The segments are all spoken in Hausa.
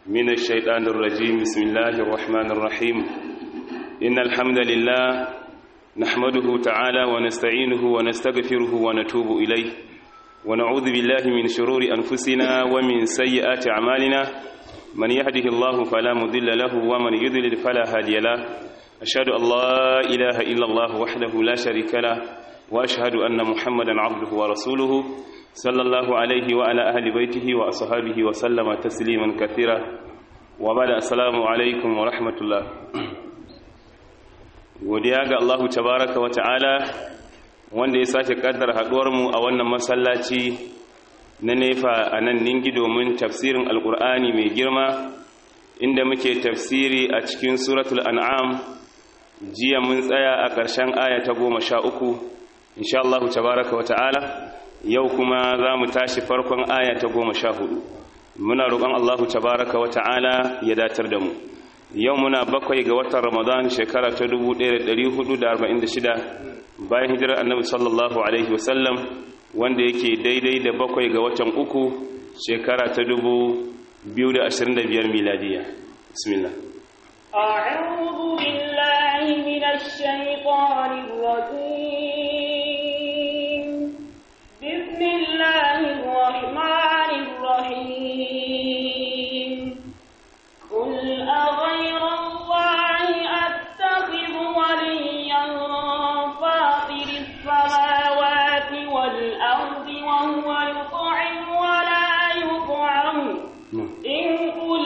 من الشيطان الرجيم بسم الله الرحمن الرحيم إن الحمد لله نحمده تعالى ونستعينه ونستغفره ونتوب إليه ونعوذ بالله من شرور أنفسنا ومن سيئات أعمالنا من يهده الله فلا مضل له ومن يضلل فلا هادي له أشهد أن لا إله إلا الله وحده لا شريك له وأشهد أن محمدا عبده ورسوله صلى الله عليه وعلى أهل بيته وأصحابه وسلم تسليما كثيرا وبعد السلام عليكم ورحمة الله godiya ga Allahu tabaraka wa ta'ala wanda ya sake kaddara haduwarmu a wannan masallaci na nefa a nan ningi domin tafsirin alkur'ani mai girma inda muke tafsiri a cikin suratul an'am jiya mun tsaya a ƙarshen aya ta goma sha uku insha Allahu tabaraka wa ta'ala yau kuma za mu tashi farkon aya ta goma sha hudu muna roƙon Allahu tabaraka wa ta'ala ya datar da mu yau muna bakwai ga watan ramadan shekara ta 1446 bayan hijirar annabi sallallahu alaihi wasallam wanda yake daidai da bakwai ga watan uku shekara ta 2025 miladiya bismillah أعوذ بالله من الشيطان الرجيم بسم الله الرحمن الرحيم قل أغير الله أتخذ وليا فاطر السماوات والأرض وهو يطعم ولا يطعم إن قل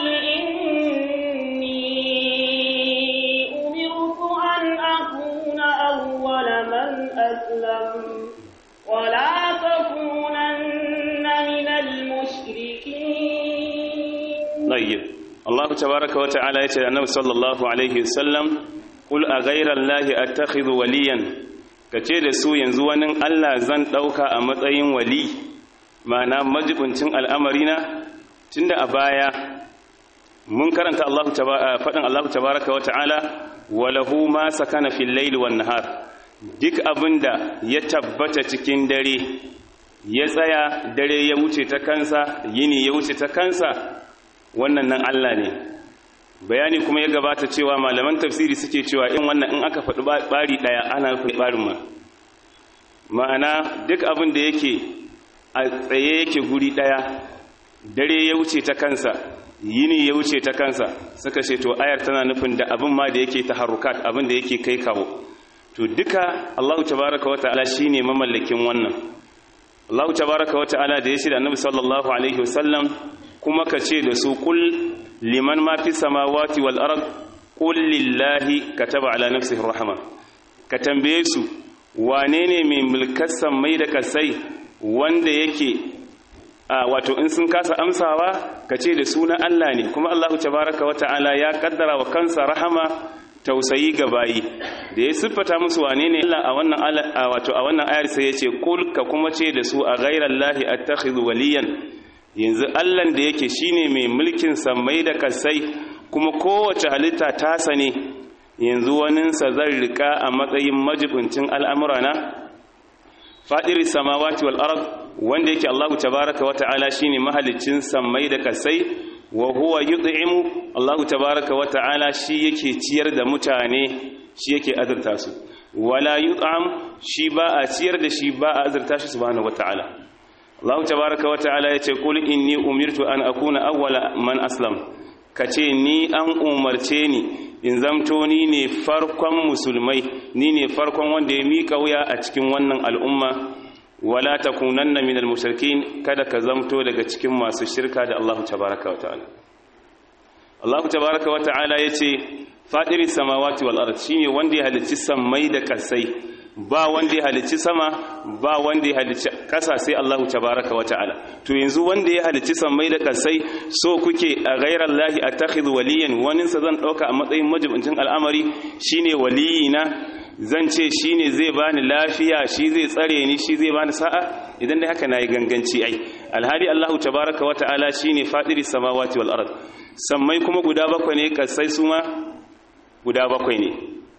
إني أمرت أن أكون أول من أسلم ولا تكونن من المشركين طيب الله تبارك وتعالى يتي النبي صلى الله عليه وسلم قل أغير الله أتخذ وليا kace da su yanzu wani Allah zan ɗauka a matsayin wali ma'ana majibincin al'amarina tunda a baya mun karanta Allah faɗin Allah tabaraka wa ta'ala walahu ma sakana fil laili wan nahar duk abinda ya tabbata cikin dare ya tsaya dare ya wuce ta kansa yini ya wuce ta kansa wannan nan Allah ne bayani kuma ya gabata cewa malaman tafsiri suke cewa in wannan in aka faɗi ɓari ɗaya ana nufin ɓarin ma ma'ana duk abin da yake a tsaye yake guri ɗaya dare ya wuce ta kansa yini ya wuce ta kansa suka ce to ayar tana nufin da abin ma da yake taharrukat abin da yake kai kawo to duka Allah tabaraka wa ta'ala shine mamallakin wannan Allah tabaraka wa ta'ala da ya shi da Annabi sallallahu alaihi wasallam kuma ka ce da su kul liman ma fi samawati wal ard qul lillahi kataba ala nafsihi rahma ka tambaye su wane ne mai mulkar mai da kasai wanda yake a wato in sun kasa amsawa ka ce da sunan Allah ne kuma Allahu tabaraka wata'ala ya kaddara wa kansa rahama tausayi ga bayi da ya siffata musu wane ne Allah a wannan wato a wannan ayar sai ya ce kul ka kuma ce da su a ghairallahi attakhidhu waliyan yanzu Allahn da yake shine mai mulkin sammai da kasai kuma kowace halitta ta sane yanzu waninsa zan rika a matsayin majibincin al'amurana fadiris samawati wal ard wanda yake Allahu tabaraka wata'ala shine mahalicin sammai da kasai wa huwa yud'imu Allahu tabaraka wata'ala shi yake ciyar da mutane shi yake azurta su wala yut'am shi ba a ciyar da shi ba a azurta shi subhanahu wata'ala Allah tabaraka wa ta'ala yace qul inni umirtu an akuna awwala man aslam kace ni an umarce ni in zamto ni ne farkon musulmai ni ne farkon wanda ya mika wuya a cikin wannan al'umma wala takunanna minal mushrikin kada ka zamto daga cikin masu shirka da Allah tabaraka wa ta'ala Allah tabaraka wa ta'ala yace fadiris samawati wal ard shine wanda ya halicci sammai da kasai ba wanda ya halicci sama ba wanda ya halicci ƙasa sai Allahu tabaraka wata'ala to yanzu wanda ya halicci sammai da ƙasai so kuke a ghairar lahi a takhidhu waliyan wani sa zan ɗauka a matsayin majibincin al'amari shine waliyina zan ce shine zai bani lafiya shi zai tsare ni shi zai bani sa'a idan dai haka nayi ganganci ai alhali Allahu tabaraka wata'ala shine fadiri samawati wal ard sammai kuma guda bakwai ne ƙasai su ma guda bakwai ne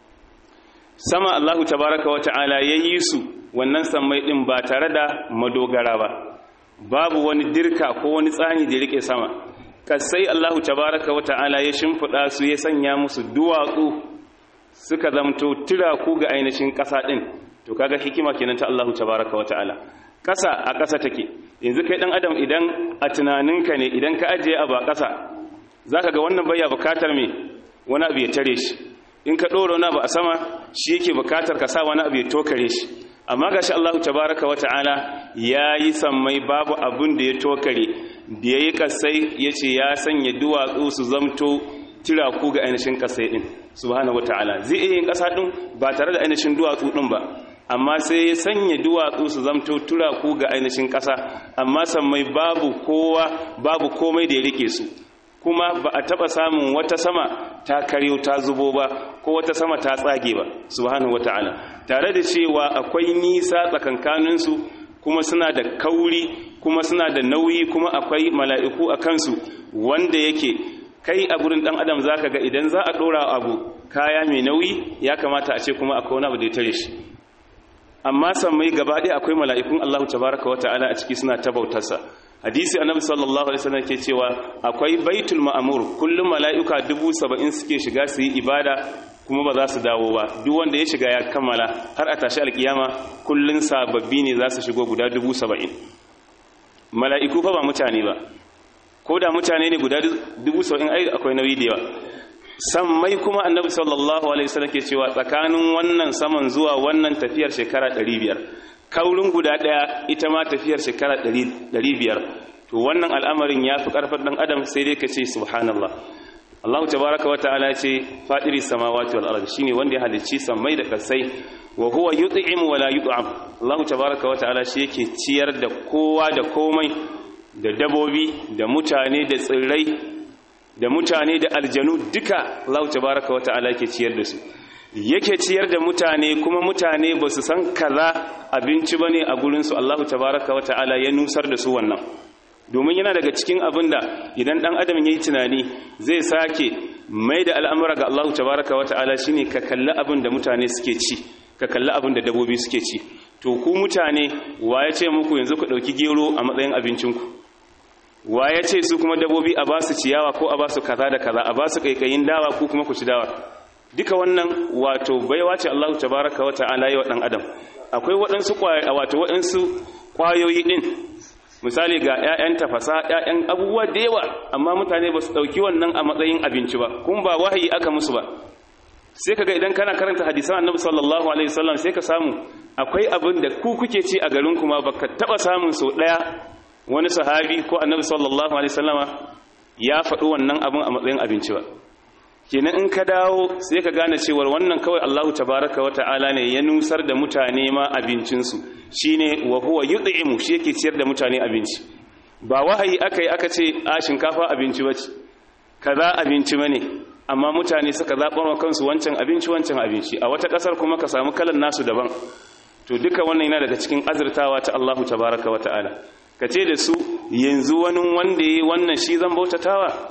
sama Allahu tabaraka wa ta'ala ya yi su wannan sammai ɗin ba tare da madogara ba babu wani dirka ko wani tsani da rike sama kasai Allahu tabaraka wa ta'ala ya shimfiɗa su ya sanya musu duwatsu suka zamto tiraku ga ainihin ƙasa ɗin to kaga hikima kenan ta Allahu tabaraka wa ta'ala ƙasa a ƙasa take yanzu kai ɗan adam idan a tunaninka ne idan ka ajiye abu a ƙasa za ka ga wannan baya bukatar me wani abu ya tare shi in ka ɗora wani abu a sama shi yake bukatar ka sa wani abu ya tokare shi amma gashi Allahu tabaraka wa ta'ala ya yi sammai babu abun da ya tokare da ya yi kasai ya ce ya sanya duwatsu su zamto tiraku ga ainihin kasai ɗin subhanahu wa ta'ala zai iya yin ƙasa ɗin ba tare da ainihin duwatsu ɗin ba amma sai ya sanya duwatsu su zamto turaku ga ainihin ƙasa amma sammai babu kowa babu komai da ya rike su kuma ba a taba samun wata sama ta karyo ta zubo ba ko wata sama ta tsage ba subhanahu wataala tare da cewa akwai nisa tsakankanin su kuma suna da kauri kuma suna da nauyi kuma akwai mala'iku a kansu wanda yake kai a gurin dan adam zaka ga idan za a dora abu kaya mai nauyi ya kamata a ce kuma akwai wani abu da ya tare shi amma sammai gaba ɗaya akwai mala'ikun Allah tabaraka wa ta'ala a ciki suna ta bautarsa hadisi annabi sallallahu alaihi wasallam ke cewa akwai baitul ma'mur kullum mala'ika dubu saba'in suke shiga su yi ibada kuma ba za su dawo ba duk wanda ya shiga ya kammala har a tashi alkiyama kullun sababbi ne za su shigo guda dubu saba'in mala'iku fa ba mutane ba ko da mutane ne guda dubu saba'in ai akwai nauyi da yawa sammai kuma annabi sallallahu alaihi wasallam ke cewa tsakanin wannan saman zuwa wannan tafiyar shekara 500 kaurin guda daya ita ma tafiyar shekara 500 to wannan al'amarin yafi karfin dan adam sai dai ka ce subhanallah Allah tabaaraka wa ta'ala ce fadiri samawati wal ardi shine wanda ya halicci sammai da kasai wa huwa yut'im wa la yut'am Allah tabaaraka wa ta'ala shi yake ciyar da kowa da komai da dabobi da mutane da tsirrai da mutane da aljanu duka Allah tabaraka wa ta'ala yake ciyar da su yake ciyar da mutane kuma mutane ba su san kaza abinci bane a gurin su Allah tabaraka wa ta'ala ya nusar da su wannan domin yana daga cikin abin da idan dan adam yayi tunani zai sake mai da al'amura ga Allah tabaraka wa ta'ala shine ka kalli abin da mutane suke ci ka kalli abin da dabobi suke ci to ku mutane wa ya ce muku yanzu ku dauki gero a matsayin abincinku wa ya ce su kuma dabobi a ba su ciyawa ko a ba su kaza da kaza a ba su kaikayin dawa ko kuma ku ci dawa duka wannan wato baiwa ce Allah tabaraka wa ta'ala yi wa dan adam akwai waɗansu wato waɗansu kwayoyi din misali ga ƴaƴan tafasa ƴaƴan abubuwa da yawa amma mutane ba su ɗauki wannan a matsayin abinci ba kuma ba wahayi aka musu ba sai kaga idan kana karanta hadisan annabi sallallahu alaihi wasallam sai ka samu akwai abin da ku kuke ci a garin kuma baka taba samun sau daya wani sahabi ko annabi sallallahu alaihi wasallama ya faɗi wannan abin a matsayin abinci ba kenan in ka dawo sai ka gane cewa wannan kawai Allahu tabaraka wa ta'ala ne ya nusar da mutane ma abincinsu shine wa huwa yud'imu shi yake ciyar da mutane abinci ba wahayi akai aka ce a shinkafa abinci bace kaza abinci bane amma mutane suka zaɓar wa kansu wancan abinci wancan abinci a wata ƙasar kuma ka samu kalan nasu daban to duka wannan yana daga cikin azurtawa ta Allahu tabaraka wa ta'ala ka ce da su yanzu wani wanda ya yi wannan shi zan bautatawa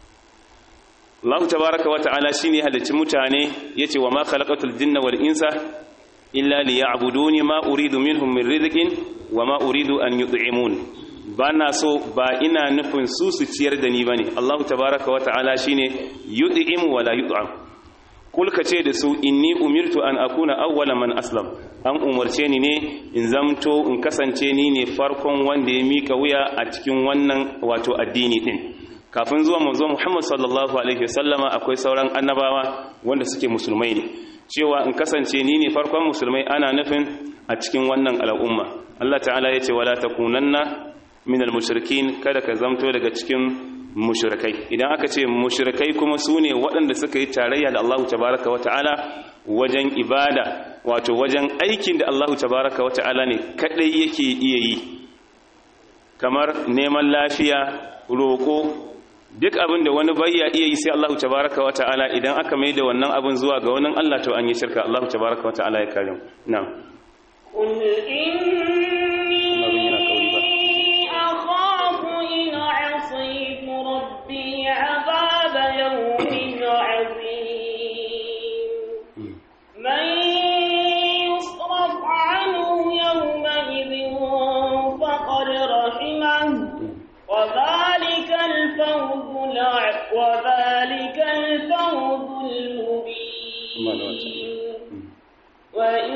Allah tabaraka wa ta'ala shi ne halicci mutane ya ce wa ma khalaqatul jinna wal insa illa liya'buduni ma uridu minhum min rizqin wa ma uridu an yut'imun ba na so ba ina nufin su su ciyar da ni bane Allah tabaraka wa ta'ala shine yut'im wa la yut'am kul ka ce da su inni umirtu an akuna awwala man aslam an umarce ni ne in zamto in kasance ni ne farkon wanda ya mika wuya a cikin wannan wato addini din kafin zuwa manzo Muhammad sallallahu alaihi wasallama akwai sauran annabawa wanda suke musulmai ne cewa in kasance ni ne farkon musulmai ana nufin a cikin wannan al'umma Allah ta'ala ya ce wala takunanna minal mushrikin kada ka zamto daga cikin mushrikai idan aka ce mushrikai kuma su ne waɗanda suka yi tarayya da Allah tabaraka wa ta'ala wajen ibada wato wajen aikin da Allah tabaraka wa ta'ala ne kadai yake iya yi kamar neman lafiya roƙo duk abin da wani bayya iya yi sai Allah tabaraka wa ta'ala idan aka mai da wannan abin zuwa ga wani Allah to an yi shirka Allah tabaraka wa ta'ala ya kare mu na'am قل إني أخاف إن عصيت ربي عذاب يوم عظيم من يصرف عنه يومئذ فقد رحمه وذلك الفوز وذلك الفوز المبين وإن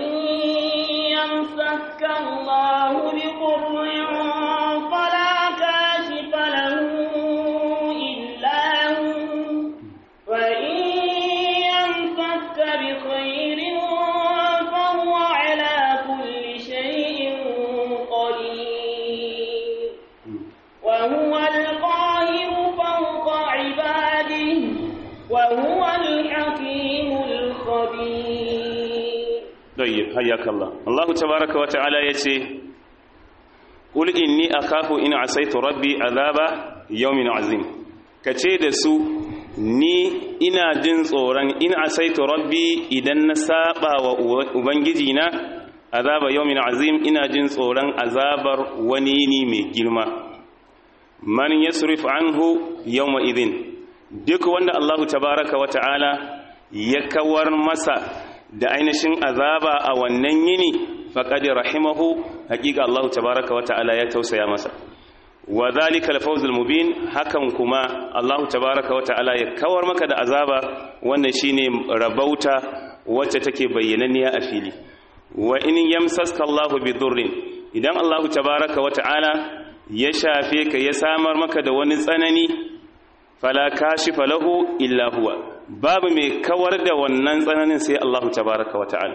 يمسك الله بضر فلا كاشف له إلا هو وإن يمسك بخير فهو على كل شيء قدير وهو القاهر فوق عباده وهو الحكيم الخبير طيب حياك الله الله تبارك وتعالى يتي قل إني أخاف إن عصيت ربي عذاب يوم عظيم kace da su ni ina jin tsoron in asaitu rabbi idan na saba wa ubangiji na azaba yawmin azim ina jin tsoron azabar wani yini mai girma man yasrif anhu yawma idin duk wanda Allahu tabaraka wa ta'ala ya kawar masa da ainihin azaba a wannan yini faqad rahimahu haqiqa Allahu tabaraka wa ta'ala ya tausaya masa wa zalika al-fawz al-mubin hakan kuma Allahu tabaraka wa ta'ala ya kawar maka da azaba wannan shine rabauta wacce take bayyananniya a fili wa in yamsaska Allahu bi dhurrin idan Allahu tabaraka wa ta'ala ya shafe ka ya samar maka da wani tsanani fala kashifa lahu illa huwa babu mai kawar da wannan tsananin sai Allahu tabaraka wa ta'ala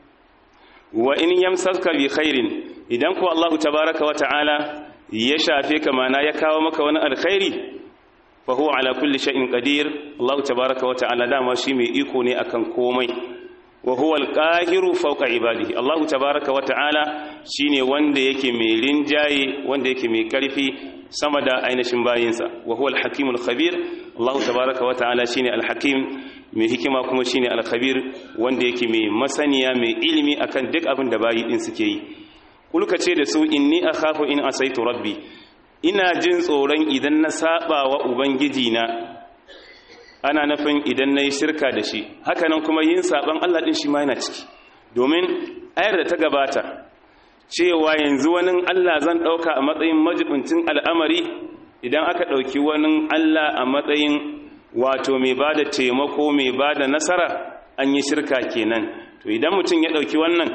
wa in yamsaska bi khairin idan ko Allahu tabaraka wa ta'ala ya shafe ka mana ya kawo maka wani alkhairi fa huwa ala kulli shay'in qadir Allahu tabaraka wa ta'ala dama shi mai iko ne akan komai wa huwa alqahiru fawqa ibadihi Allahu tabaraka wa ta'ala shine wanda yake mai rinjaye wanda yake mai karfi sama da ainihin bayinsa wa huwa alhakimul khabir Allahu tabaraka wa ta'ala shine alhakim mai hikima kuma shine alkhabir wanda yake mai masaniya mai ilimi akan duk abin da bayi din suke yi kulka ce da su inni akhafu in asaitu rabbi ina jin tsoron idan na saba wa ubangiji na ana nufin idan nayi shirka da shi hakanan kuma yin saban Allah din shi ma yana ciki domin ayar da ta gabata cewa yanzu wani Allah zan dauka a matsayin majibincin al'amari idan aka dauki wani Allah a matsayin wato mai bada taimako mai bada nasara an yi shirka kenan to idan mutum ya dauki wannan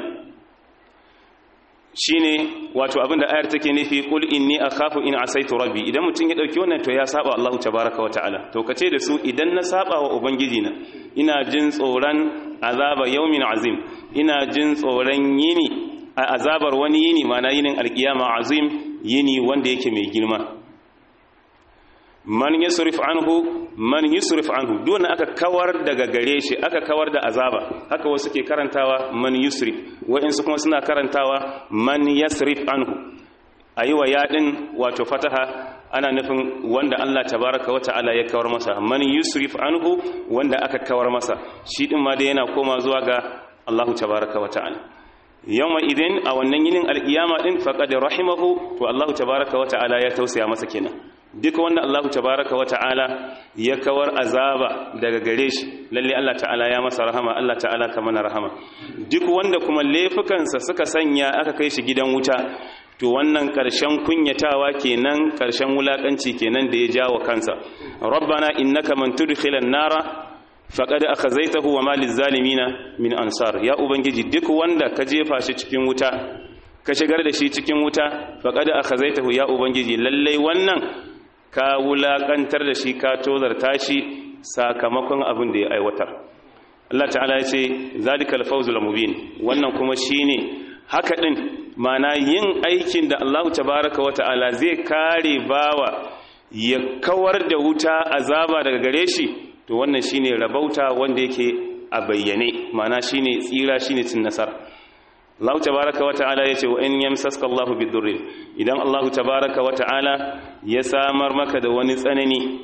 shine wato abinda ayar take nufi qul inni akhafu in asaitu rabbi idan mutum ya dauki wannan to ya saba Allah tabaaraka wataala to kace da su idan na saba wa ubangiji na ina jin tsoron azaba yawmin azim ina jin tsoron yini a azabar wani yini mana yinin alkiyama azim yini wanda yake mai girma man yusrif anhu man yusrif anhu duk aka kawar daga gare shi aka kawar da azaba haka wasu ke karantawa man yusrif wa'insu kuma suna karantawa man yasrif anhu ayi wa yadin wato fataha ana nufin wanda Allah tabaraka wata'ala ya kawar masa man yusrif anhu wanda aka kawar masa shi din ma da yana koma zuwa ga Allah tabaraka wata'ala yawma idin a wannan yinin alkiyama din faqad rahimahu to Allah tabaraka wata'ala ya tausaya masa kenan duk wanda Allah tabaraka wa ta'ala ya kawar azaba daga gare shi lalle Allah ta'ala ya masa rahama Allah ta'ala ka mana rahama duk wanda kuma laifukansa suka sanya aka kai shi gidan wuta to wannan karshen kunyatawa kenan karshen wulakanci kenan da ya jawo kansa rabbana innaka man tudkhilan nara faqad akhazaytahu wa ma lizzalimina min ansar ya ubangiji duk wanda ka jefa shi cikin wuta ka shigar da shi cikin wuta faqad akhazaytahu ya ubangiji lalle wannan ka wulaƙantar da shi ka tozarta shi sakamakon abin da ya aiwatar Allah ta'ala ya ce zalikal fawzul mubin wannan kuma shine haka din mana yin aikin da Allah tabaaraka wa ta'ala zai kare bawa ya kawar da wuta azaba daga gare shi to wannan shine rabauta wanda yake a bayyane mana shine tsira shine cin nasara Allah tabaraka wa ta'ala yace wa in yamsaska Allahu bidurrin idan Allah tabaraka wa ta'ala ya samar maka da wani tsanani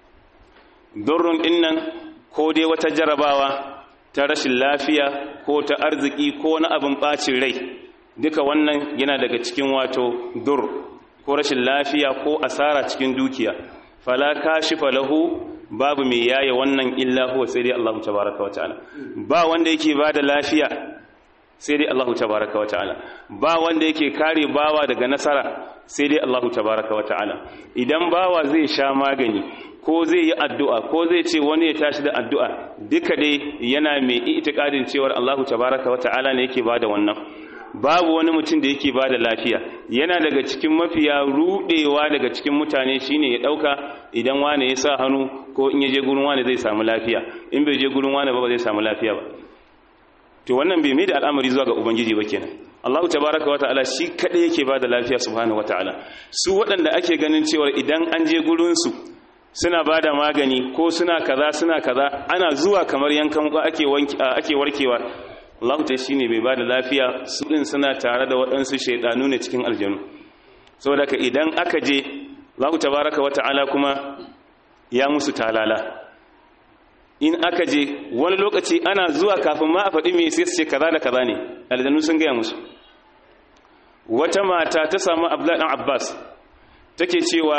durrun dinnan ko dai wata jarabawa ta rashin lafiya ko ta arziki ko na abin bacin rai duka wannan yana daga cikin wato dur ko rashin lafiya ko asara cikin dukiya fala kashifa lahu babu mai yaye wannan illa huwa sai dai Allah tabaraka wa ta'ala ba wanda yake bada lafiya sai dai Allahu tabaraka wa ta'ala ba wanda yake kare bawa daga nasara sai dai Allahu tabaraka wa ta'ala idan bawa zai sha magani ko zai yi addu'a ko zai ce wani ya tashi da addu'a duka dai yana mai itikadin cewar Allahu tabaraka wa ta'ala ne yake bada wannan babu wani mutum da yake bada lafiya yana daga cikin mafiya rudewa daga cikin mutane shine ya dauka idan wani ya sa hannu ko in ya je gurin wani zai samu lafiya in bai je gurin wani ba ba zai samu lafiya ba to wannan bai mai da al'amari zuwa ga ubangiji ba kenan Allahu tabaraka wa ta'ala shi kadai yake bada lafiya subhanahu wa ta'ala su waɗanda ake ganin cewa idan an je gurin su suna bada magani ko suna kaza suna kaza ana zuwa kamar yankan ko ake wanki ake warkewa Allahu ta shine bai bada lafiya su din suna tare da waɗansu shaydanu ne cikin aljanu saboda ka idan aka je Allahu tabaraka wa ta'ala kuma ya musu talala in aka je wani lokaci ana zuwa kafin ma a faɗi mai sai su ce kaza da kaza ne aljanu sun gaya musu wata mata ta samu abdullahi dan abbas take cewa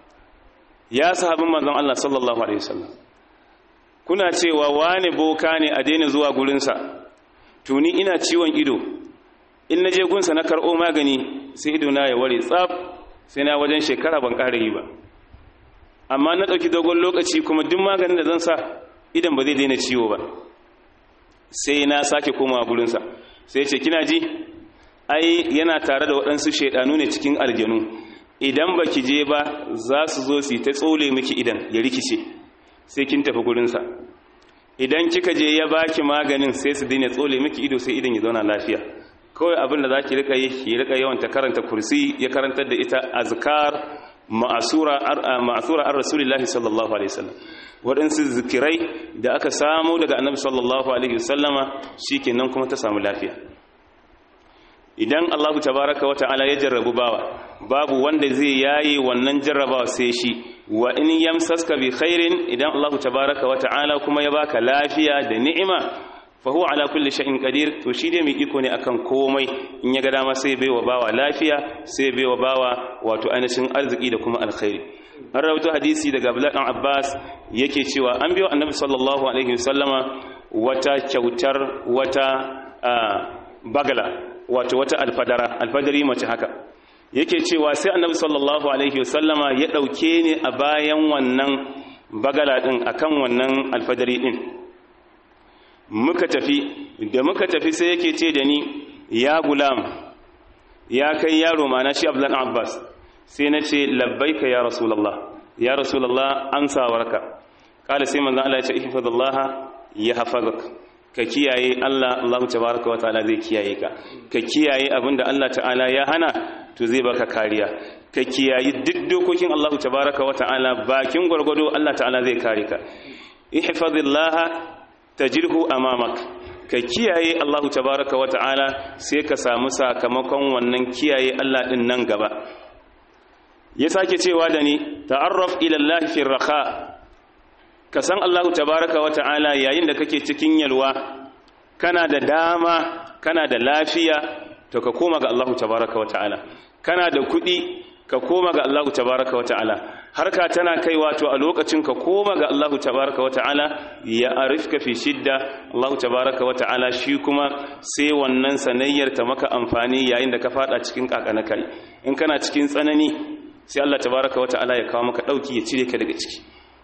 ya sahabin manzon Allah sallallahu alaihi wasallam kuna cewa wane boka ne a daina zuwa gurinsa tuni ina ciwon ido in na je gunsa na karɓo magani sai ido na ya ware tsaf sai na wajen shekara ban ƙara yi ba amma na ɗauki dogon lokaci kuma duk maganin da zan sa idan ba zai daina ciwo ba sai na sake komawa gurinsa sai ce kina ji ai yana tare da waɗansu shaidanu ne cikin aljanu idan ba ki je ba za su zo su ta tsole miki idan ya rikice sai kin tafi gurinsa idan kika je ya baki maganin sai su daina tsole miki ido sai idan ya zauna lafiya kawai abin da za ki rika yi ki rika yawan ta karanta kursi ya karantar da ita azkar ma'asura an rasulillahi sallallahu alaihi wasallam waɗansu zikirai da aka samu daga annabi sallallahu alaihi wasallama shikenan kuma ta samu lafiya idan Allahu tabaraka wa ta'ala ya jarrabu bawa babu wanda zai yayi wannan jarrabawa sai shi wa in yamsaska bi khairin idan Allahu tabaraka wa ta'ala kuma ya baka lafiya da ni'ima fa huwa ala kulli shay'in qadir to shi dai mai iko ne akan komai in ya ga dama sai baiwa bawa lafiya sai baiwa bawa wato ainihin arziki da kuma alkhairi an rawaito hadisi daga Abdullah dan Abbas yake cewa an biyo Annabi sallallahu alaihi wasallama wata kyautar wata bagala wato wata alfadara alfadari mace haka yake cewa sai Annabi sallallahu alaihi wasallama ya dauke ni a bayan wannan bagala din akan wannan alfadari din muka tafi da muka tafi sai yake ce da ni ya gulam ya kai yaro mana shi Abdullah Abbas sai na ce labbaika ya rasulallah ya rasulallah amsawarka kala sai manzon Allah ya ce ihfazallah ya hafazak ka kiyaye Allah Allah tabaraka wa ta'ala zai kiyaye ka ka kiyaye abinda Allah ta'ala ya hana to zai baka kariya ka kiyaye duk dokokin Allah tabaraka wa ta'ala bakin gwargwado Allah ta'ala zai kare ka ihfazillah tajirhu amamak ka kiyaye Allah tabaraka wa ta'ala sai ka samu sakamakon wannan kiyaye Allah din nan gaba ya sake cewa da ni ta'arraf ila Allah fi raha ka san Allah tabaraka wa ta'ala yayin da kake cikin yalwa kana da dama kana da lafiya to ka koma ga Allah tabaraka wa ta'ala kana da kuɗi ka koma ga Allah tabaraka wa ta'ala harka tana kaiwa to a lokacin ka koma ga Allah tabaraka wa ta'ala ya arifka fi shidda Allah tabaraka wa ta'ala shi kuma sai wannan sanayyar ta maka amfani yayin da ka fada cikin kakana kai in kana cikin tsanani sai Allah tabaraka wa ta'ala ya kawo maka dauki ya cire ka daga ciki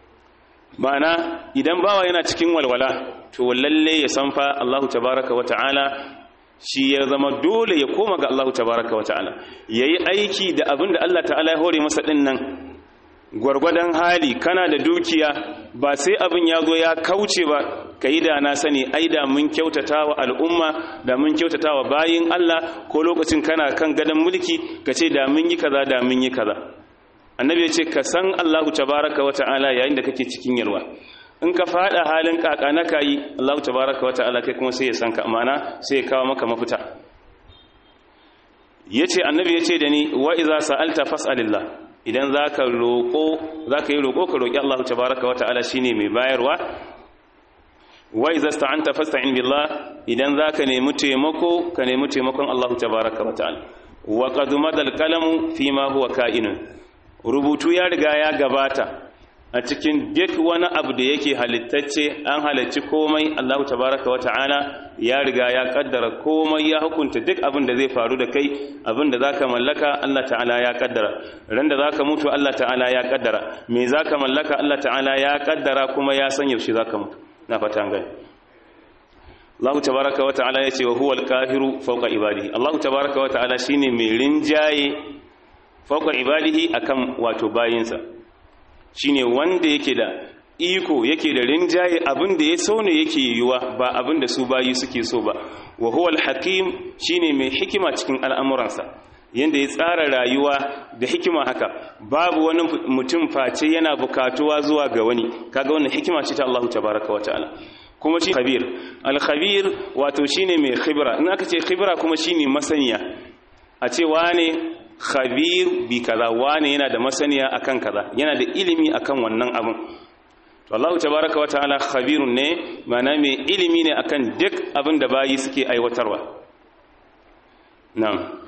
ma'ana idan bawa yana cikin walwala to lalle ya san fa Allah tabaraka wa ta'ala shi ya zama dole ya koma ga Allah tabaraka wa ta'ala yayi aiki da abin da Allah ta'ala ya hore masa din nan gwargwadon hali kana da dukiya ba sai abin ya zo ya kauce ba kai da na sani ai da mun kyautatawa al'umma da mun kyautatawa bayin Allah ko lokacin kana kan gadon mulki kace da mun yi kaza da mun yi kaza annabi ya ce ka san Allahu tabaraka wa ta'ala yayin da kake cikin yalwa in ka fada halin kaka na kayi Allahu tabaraka wa ta'ala kai kuma sai ya san ka amana sai ya kawo maka mafita yace annabi yace da ni wa iza sa'alta fas'alillah idan zaka roko zaka yi roko ka roki Allahu tabaraka wa ta'ala shine mai bayarwa wa iza sta'anta fasta'in billah idan zaka nemi taimako ka nemi taimakon Allahu tabaraka wa ta'ala wa qad madal qalamu fi ma huwa ka'inun rubutu ya riga ya gabata a cikin duk wani abu da yake halittacce an halarci komai Allah tabaraka wa ta'ala ya riga ya kaddara komai ya hukunta duk abin da zai faru da kai abin da zaka mallaka Allah ta'ala ya kaddara ran da zaka mutu Allah ta'ala ya kaddara me zaka mallaka Allah ta'ala ya kaddara kuma ya san yaushe zaka mutu na fata an gani Allah tabaraka wa ta'ala yace wa huwal qahiru fawqa ibadihi Allah tabaraka wa ta'ala shine mai rinjaye fawqa ibadihi akan wato bayinsa shine wanda yake da iko yake da rinjaye abin da ya so ne yake yiwuwa ba abin da su bayi suke so ba wa huwal hakim shine mai hikima cikin al'amuransa yanda ya tsara rayuwa da hikima haka babu wani mutum face yana bukatuwa zuwa ga wani kaga wannan hikima ce ta Allah tabaraka wa ta'ala kuma shi khabir al-khabir wato shine mai khibra in aka ce khibra kuma shine masaniya a ce wane khabir bi kaza wane yana da masaniya akan kaza yana da ilimi akan wannan abin to Allah tabaraka wa ta'ala khabirun ne mana mai ilimi ne akan duk abin da bayi suke aiwatarwa na'am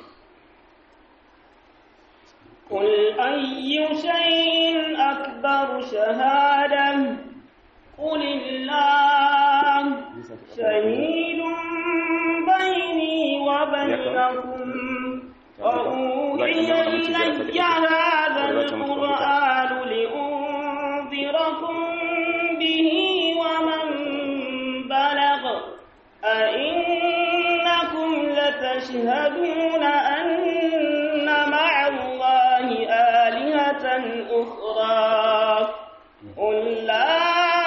قل أي شيء أكبر شهادة قل الله شهيد بيني وبينكم وأوحي إلي هذا القرآن لأنذركم به ومن بلغ أئنكم لتشهدون أن مع الله آلهة أخرى قل لا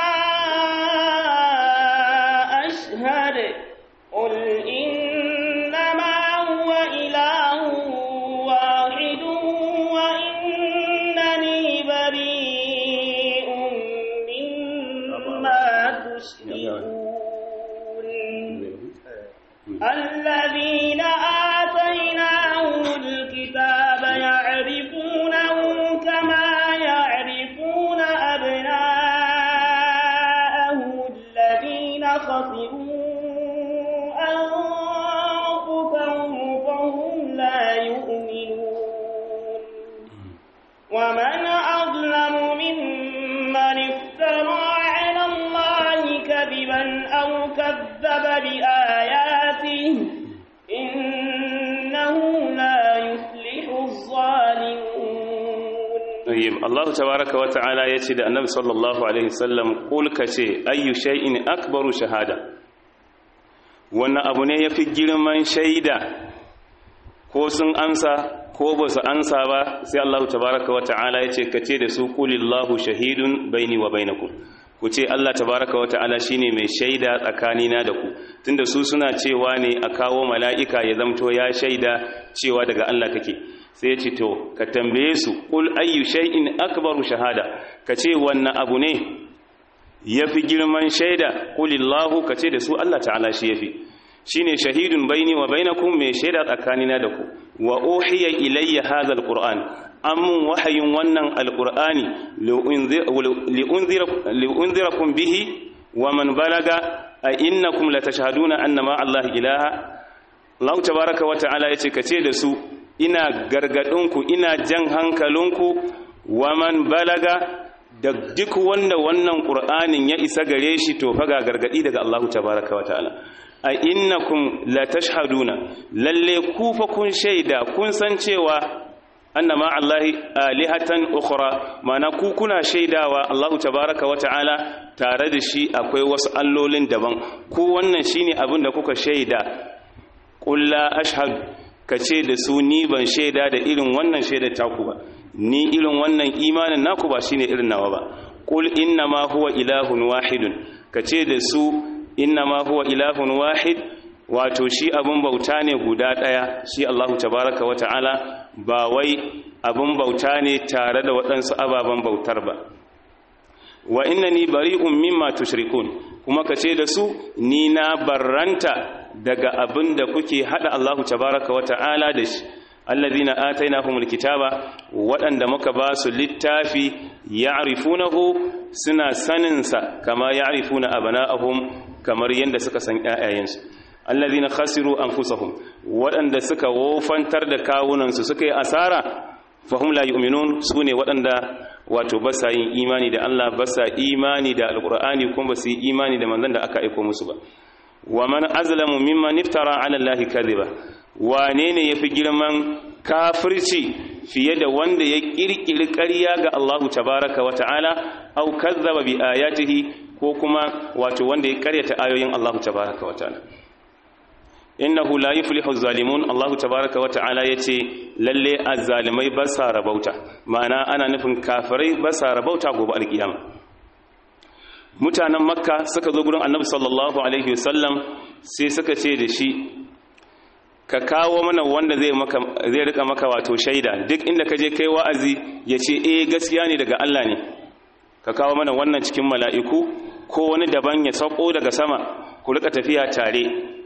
أشهد قل إنما هو إله واحد وإنني بريء مما تشركون الذين آتيناهم الكتاب يعرفونه كما يعرفون أبناءهم الذين خسروا أنفسهم فهم لا يؤمنون ومن أظلم ممن افترى على الله كذبا أو كذب بآياته إنه لا يفلح الظالمون طيب الله تبارك وتعالى يتي da annabi sallallahu alaihi wasallam kul kace ayyu shay'in akbaru shahada wannan abu ne yafi girman shaida ko sun amsa ko ba su amsa ba sai Allah tabaraka wa ta'ala yace kace da su qulillahu shahidun baini wa bainakum ku ce Allah tabaraka wa ta'ala shine mai shaida tsakanina da ku tunda su suna cewa ne a kawo mala'ika ya zamto ya shaida cewa daga Allah kake sai ya ce to ka tambaye su qul ayyu shay'in akbaru shahada ka ce wannan abu ne yafi girman shaida qulillahu ka ce da su Allah ta'ala shi yafi shine shahidun baini wa bainakum mai shaida tsakanina da ku wa uhiya ilayya hadha alquran amun wahayin wannan alqur'ani li'unzirakum bihi wa man balaga a innakum latashhaduna anna ma Allah ilaha Allah tabaaraka wa ta'ala yace kace da su ina gargadinku ina jan hankalinku wa man balaga da duk wanda wannan qur'anin ya isa gare shi to fa ga gargadi daga Allah tabaaraka wa ta'ala a innakum la tashhaduna lalle ku fa kun shaida kun san cewa annama allahi alihatan ukhra mana ku kuna shaidawa Allahu tabaaraka wa ta'ala tare da shi akwai wasu allolin daban ku wannan shine abin da kuka shaida qul la ashhadu kace da su ni ban shaida da irin wannan shaida taku ba ni irin wannan imanin naku ba shine irin nawa ba qul innama huwa ilahun wahidun kace da su innama huwa ilahun wahid wato shi abun bauta ne guda ɗaya shi Allahu tabaraka wa ta'ala ba wai abun bauta ne tare da waɗansu ababen bautar ba wa innani bari'un mimma tushrikun kuma kace da su ni na barranta daga abin da kuke hada Allahu tabaraka wa ta'ala da shi alladhina atainahumul kitaba waɗanda muka ba su littafi ya'rifunahu suna saninsa kama ya'rifuna abana'ahum kamar yadda suka san ƴaƴayensu allazina khasiru anfusahum waɗanda suka wofantar da kawunansu suka yi asara fahum la yu'minun sune waɗanda wato ba sa yin imani da Allah ba sa imani da alqur'ani kuma ba su yi imani da manzon da aka aika musu ba wa man azlamu mimman iftara ala allahi kadhiba wane ne yafi girman kafirci fiye da wanda ya kirkiri ƙarya ga Allahu tabaraka wa ta'ala au kazzaba bi ayatihi ko kuma wato wanda ya karyata ayoyin Allahu tabaraka wa ta'ala innahu la yuflihu zalimun Allahu tabaraka wa ta'ala yace lalle azzalimai ba sa rabauta ma'ana ana nufin kafirai ba sa rabauta gobe alkiyama mutanen makka suka zo gurin annabi sallallahu alaihi wasallam sai suka ce da shi ka kawo mana wanda zai maka zai rika maka wato shaida duk inda ka je kai wa'azi ya ce eh gaskiya ne daga Allah ne ka kawo mana wannan cikin mala'iku ko wani daban ya sauko daga sama ku rika tafiya tare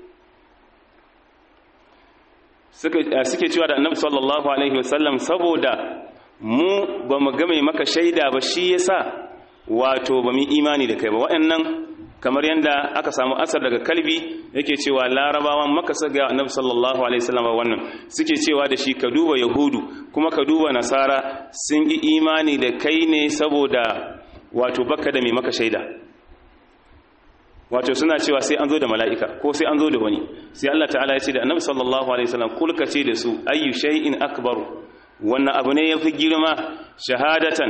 suke cewa da annabi sallallahu alaihi wasallam saboda mu ba mu ga mai maka shaida ba shi yasa wato ba mu imani da kai ba waɗannan kamar yadda aka samu asar daga kalbi yake cewa larabawan maka saga annabi sallallahu alaihi wasallam wannan suke cewa da shi ka duba yahudu kuma ka duba nasara sun yi imani da kai ne saboda wato baka da mai maka shaida wato suna cewa sai an zo da mala'ika ko sai an zo da wani sai Allah ta'ala ya ce da annabi sallallahu alaihi wasallam kulka ce da su ayyu shay'in akbaru wannan abu ne yafi girma shahadatan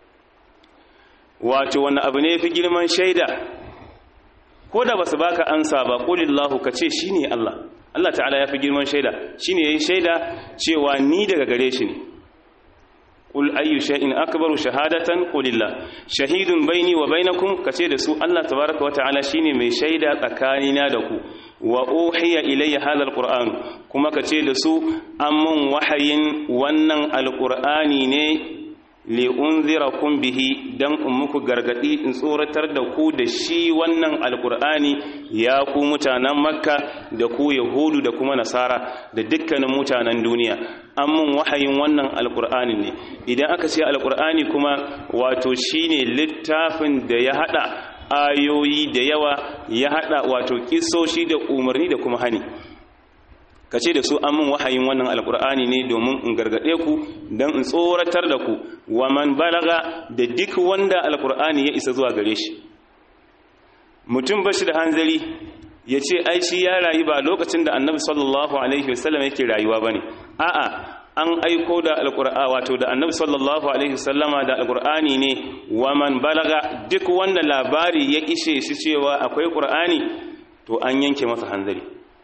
wato wannan abu ne yafi girman shaida ko da basu baka ansa ba qulillahu ka ce shine Allah Allah ta'ala yafi girman shaida shine yayi shaida cewa ni daga gare shi ne قل أي شيء أكبر شهادة قل الله شهيد بيني وبينكم كتير سوء الله تبارك وتعالى شيني من شيدا تكانينا دكو وأوحي إلي هذا القرآن كما كتير سوء أمن وحي ونن القرآن ني li'unzirakum bihi dan in muku gargadi in tsoratar da ku da shi wannan alkur'ani ya ku mutanen makka da ku yahudu da kuma nasara da dukkanin mutanen duniya an mun wahayin wannan alkur'ani ne idan aka ce alkur'ani kuma wato shine littafin da ya hada ayoyi da yawa ya hada wato kisoshi da umarni da kuma hani ka ce da su an min wahayin wannan alkur'ani ne domin in gargaɗe ku don in tsoratar da ku wa man balaga da duk wanda alkur'ani ya isa zuwa gare shi mutum ba shi da hanzari ya ce ai shi ya rayu ba lokacin da annabi sallallahu alaihi wasallam yake rayuwa ba ne a'a an aiko da alkur'a wato da annabi sallallahu alaihi wasallama da alkur'ani ne wa man balaga duk wanda labari ya ishe shi cewa akwai qur'ani to an yanke masa hanzari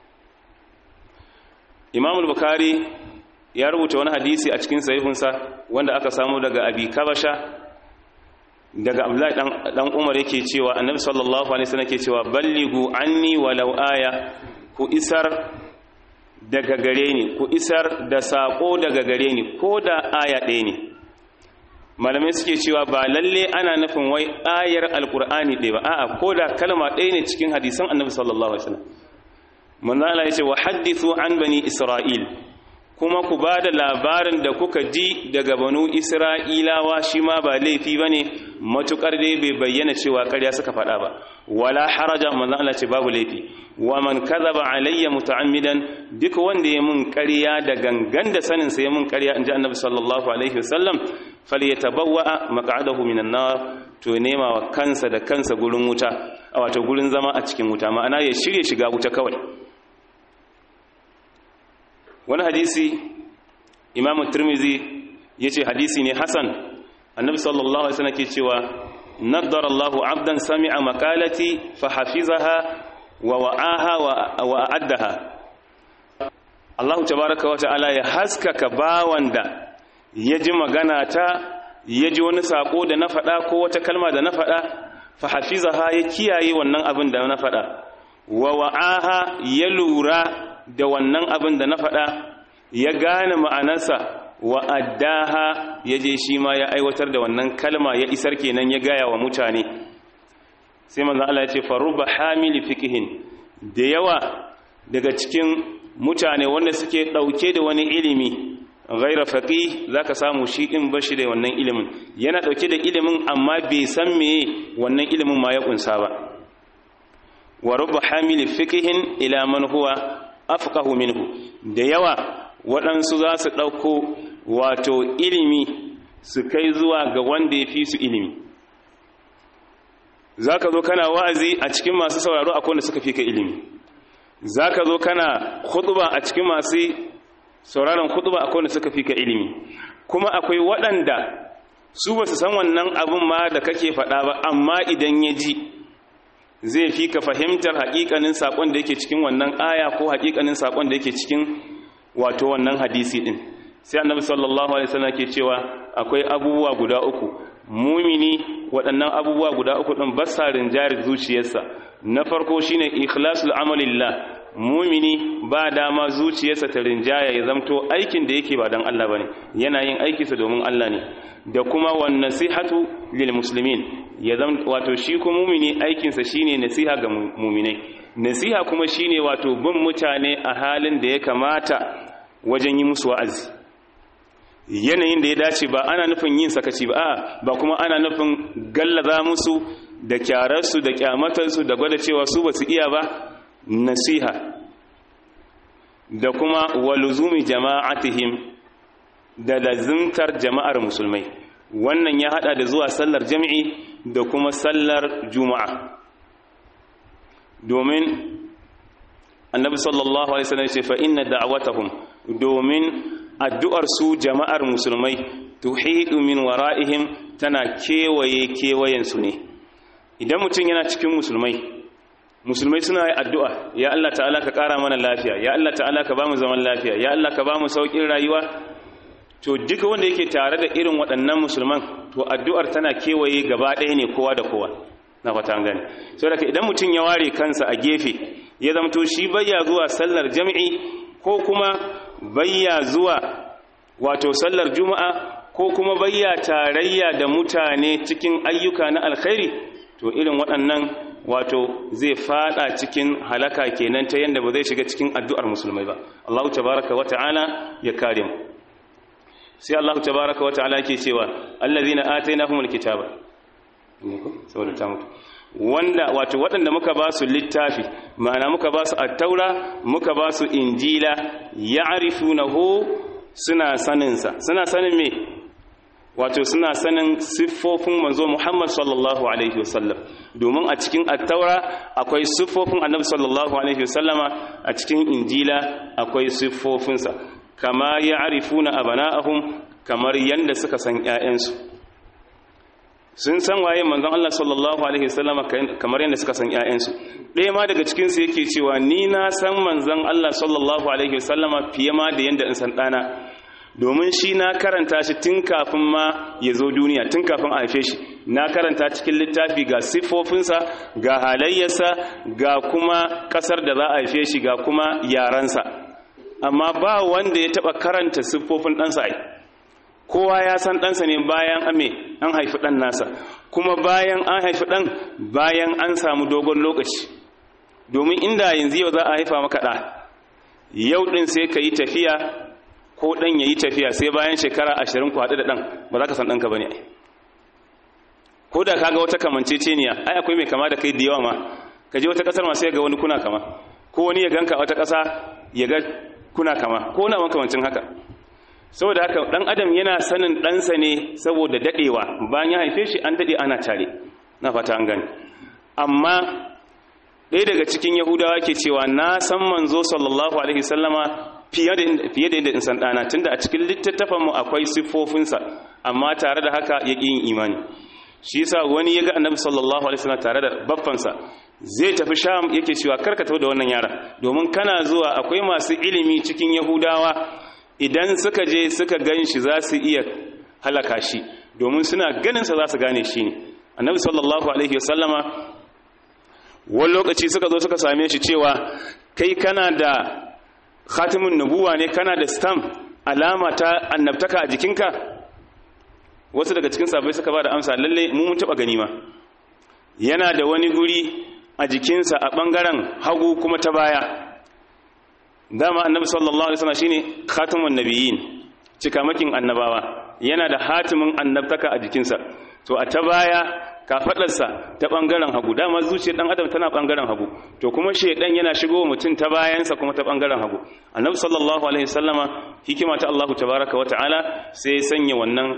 imamul bukari ya rubuta wani hadisi a cikin sahihinsa wanda aka samu daga abi kabasha daga abdullahi dan umar yake cewa annabi sallallahu alaihi wasallam yake cewa balligu anni walau aya ku isar daga gare ni ku isar da sako daga gare ni ko da aya ɗaya ne malamai suke cewa ba lalle ana nufin wai ayar alkur'ani ɗaya ba a'a ko da kalma ɗaya ne cikin hadisan annabi sallallahu alaihi wasallam manzala ya ce wa haddithu an bani isra'il kuma ku ba da labarin da kuka ji daga banu isra'ilawa shi ma ba laifi ba ne matuƙar dai bai bayyana cewa ƙarya suka faɗa ba wala haraja manzala ce babu laifi wa man kadhaba alayya muta'ammidan duk wanda ya mun ƙarya da gangan da sanin sa ya mun ƙarya inji annabi sallallahu alaihi wasallam falyatabawwa maq'adahu minan nar to nema wa kansa da kansa gurin wuta wato gurin zama a cikin wuta ma'ana ya shirye shiga wuta kawai wani hadisi imamu turmizi ya ce hadisi ne hasan annabi sallallahu alaihi wasallam ke cewa naddar Allahu abdan sami'a makalati fa hafizaha wa wa'aha wa a'addaha Allahu tabaraka wa ta'ala ya haskaka bawan da ya ji magana ta ya ji wani sako da na faɗa ko wata kalma da na faɗa fa hafizaha ya kiyaye wannan abin da na faɗa wa wa'aha ya lura da wannan abin da na faɗa ya gane ma'anarsa wa addaha ya je shi ma ya aiwatar da wannan kalma ya isar kenan ya gaya wa mutane sai manzon Allah ya ce faruba hamili fiqhin da yawa daga cikin mutane wanda suke dauke da wani ilimi ghaira faqih zaka samu shi din bashi da wannan ilimin yana dauke da ilimin amma bai san meye wannan ilimin ma ya kunsa ba wa rubba hamili fiqhin ila man huwa afqahu minhu da yawa waɗansu za su ɗauko wato ilimi su kai zuwa ga wanda ya fi su ilimi za ka zo kana wa'azi a cikin masu sauraro akwai wanda suka fi ka ilimi za ka zo kana khutba a cikin masu sauraron khutba akwai wanda suka fi ka ilimi kuma akwai waɗanda su ba su san wannan abin ma da kake faɗa ba amma idan ya ji zai fi ka fahimtar haƙiƙanin saƙon da yake cikin wannan aya ko haƙiƙanin saƙon da yake cikin wato wannan hadisi ɗin sai annabi sallallahu alaihi wasallam ke cewa akwai abubuwa guda uku mumini waɗannan abubuwa guda uku ɗin ba sa rinjari zuciyarsa na farko shine ikhlasul amalillah mumini ba dama zuciyarsa ta rinjaya ya zamto aikin da yake ba dan Allah bane yana yin aikinsa domin Allah ne da kuma wan nasihatu lil muslimin ya zam wato shi kuma mumini aikinsa shine nasiha ga muminai nasiha kuma shine wato bin mutane a halin da ya kamata wajen yi musu wa'azi yanayin da ya dace ba ana nufin yin sakaci ba a ba kuma ana nufin gallaza musu da kyararsu da kyamatarsu da gwada cewa su ba su iya ba nasiha da kuma waluzumi jama'atihim da lazimtar jama'ar musulmai wannan ya hada da zuwa sallar jami'i da kuma sallar juma'a domin annabi sallallahu alaihi wasallam ce fa inna da'watahum domin addu'ar su jama'ar musulmai tuhidu min wara'ihim tana kewaye kewayen su ne idan mutum yana cikin musulmai musulmai suna yi addu'a ya Allah ta'ala ka ƙara mana lafiya ya Allah ta'ala ka ba mu zaman lafiya ya Allah ka ba mu sauƙin rayuwa to duka wanda yake tare da irin waɗannan musulman to addu'ar tana kewaye gaba ɗaya ne kowa da kowa na fata an gani so daga idan mutum ya ware kansa a gefe ya zamto shi bayya zuwa sallar jami'i ko kuma bayya zuwa wato sallar juma'a ko kuma bayya tarayya da mutane cikin ayyuka na alkhairi to irin waɗannan wato zai fada cikin halaka kenan ta yanda ba zai shiga cikin addu'ar musulmai ba Allahu tabaraka wa ta'ala ya kare mu sai Allahu tabaraka wa ta'ala yake cewa allazina atainahumul kitaba saboda ta mutu wanda wato waɗanda muka ba su littafi ma'ana muka ba su attaura muka ba su injila ya'rifunahu suna saninsa suna sanin me wato suna sanin siffofin manzo Muhammad sallallahu alaihi wasallam domin a cikin attaura akwai siffofin annabi sallallahu alaihi wasallama a cikin injila akwai siffofinsa kama ya'rifuna abana'ahum kamar yanda suka san ƴaƴansu sun san waye manzon Allah sallallahu alaihi wasallama kamar yanda suka san ƴaƴansu ɗaya ma daga cikin su yake cewa ni na san manzon Allah sallallahu alaihi wasallama fiye ma da yanda in san ɗana domin shi na karanta shi tun kafin ma ya zo duniya tun kafin a haife shi na karanta cikin littafi ga siffofinsa ga halayyarsa ga kuma ƙasar da za a haife shi ga kuma yaransa amma ba wanda ya taɓa karanta siffofin ɗansa ai kowa ya san ɗansa ne bayan ame an haifi ɗan nasa kuma bayan an haifi ɗan bayan an samu dogon lokaci domin inda yanzu yau za a haifa maka ɗa yau ɗin sai ka yi tafiya ko ɗan ya yi tafiya sai bayan shekara ashirin ku haɗu da ɗan ba za ka san ɗanka ba ne ko da kaga wata kamanceceniya ai akwai mai kama da kai da yawa ma ka je wata ƙasar masu ya ga wani kuna kama ko wani ya ganka wata ƙasa ya ga kuna kama ko na makamancin haka saboda haka ɗan adam yana sanin ɗansa ne saboda daɗewa bayan ya haife shi an daɗe ana tare na fata an gani amma ɗaya daga cikin yahudawa ke cewa na san manzo sallallahu alaihi sallama fiye da yadda in san ɗana tunda a cikin littattafanmu akwai siffofinsa amma tare da haka ya yin imani shi yasa wani ya ga annabi sallallahu alaihi wasallam tare da baffansa zai tafi sham yake cewa karkata da wannan yara domin kana zuwa akwai masu ilimi cikin yahudawa idan suka je suka gan shi za su iya halaka shi domin suna ganinsa za su gane shi ne annabi sallallahu alaihi wasallama wani lokaci suka zo suka same shi cewa kai kana da khatimun nubuwa ne kana da stamp alama ta annabtaka a jikinka wasu daga cikin sabai suka ba da amsa lalle mu mun taba gani ma yana da wani guri a jikinsa a bangaren hagu kuma ta baya dama annabi sallallahu alaihi wasallam shine khatimun nabiyyin cikamakin annabawa yana da hatimin annabtaka a jikinsa to a ta baya kafadarsa ta bangaren hagu dama zuciyar dan adam tana bangaren hagu to kuma shedan yana shigo mutum ta bayansa kuma ta bangaren hagu annabi sallallahu alaihi wasallama hikima ta Allah tabaaraka wa ta'ala sai ya sanya wannan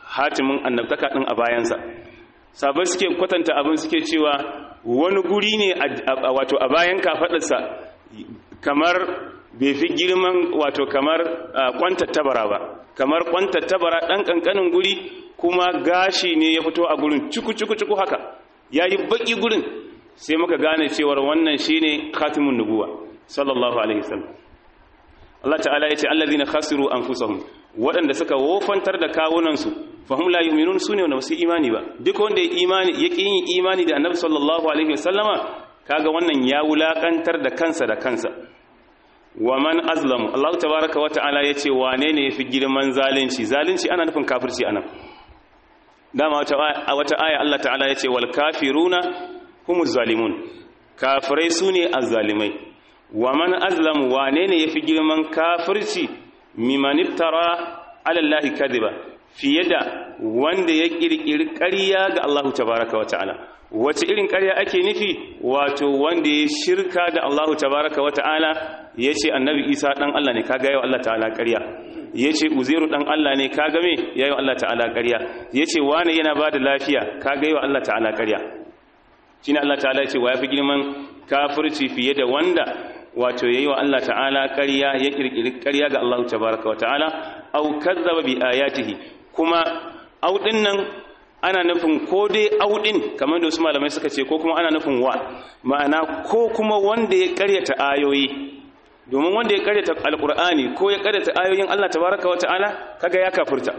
hatimin annabtaka din a bayansa sabai suke kwatanta abin suke cewa wani guri ne wato a bayan kafadarsa kamar bai fi girman wato kamar kwantattabara ba kamar kwantattabara ɗan ƙanƙanin guri kuma gashi ne ya fito a gurin cuku-cuku-cuku haka ya yi baƙi gurin sai muka gane cewar wannan shi ne khatimun nubuwa sallallahu alaihi wasallam Allah ta'ala ya ce allazina khasiru anfusahum waɗanda suka wofantar da kawunansu fahim la yu'minun sune wanda su imani ba duk wanda ya imani ya yin imani da annabi sallallahu alaihi wasallama kaga wannan ya wulakantar da kansa da kansa wa man azlamu Allah tabaaraka wa ta'ala yace wane ne yafi girman zalunci zalunci ana nufin kafirci anan dama wata wata aya Allah ta'ala yace wal kafiruna humuz zalimun kafirai sune azzalimai wa man azlamu wane ne yafi girman kafirci mimman iftara ala Allah kadiba fiye da wanda ya kirkiri ƙarya ga Allah tabaaraka wa ta'ala wace irin ƙarya ake nufi wato wanda ya shirka da Allah tabaraka wa ta'ala ya ce annabi isa ɗan Allah ne kaga yau Allah ta'ala ƙarya ya ce uzairu ɗan Allah ne kaga me ya yi Allah ta'ala ƙarya ya ce wane yana ba da lafiya kaga yau Allah ta'ala ƙarya shi ne Allah ta'ala ya ce wa ya fi girman kafirci fiye da wanda wato ya yi wa Allah ta'ala ƙarya ya ƙirƙiri ƙarya ga Allah tabaraka wa ta'ala au kazzaba bi ayatihi kuma au ɗin nan ana nufin ko dai audin kamar da wasu malamai suka ce ko kuma ana nufin wa ma'ana ko kuma wanda ya karyata ayoyi domin wanda ya karyata alkur'ani ko ya karyata ayoyin Allah tabaraka wata'ala kaga ya kafirta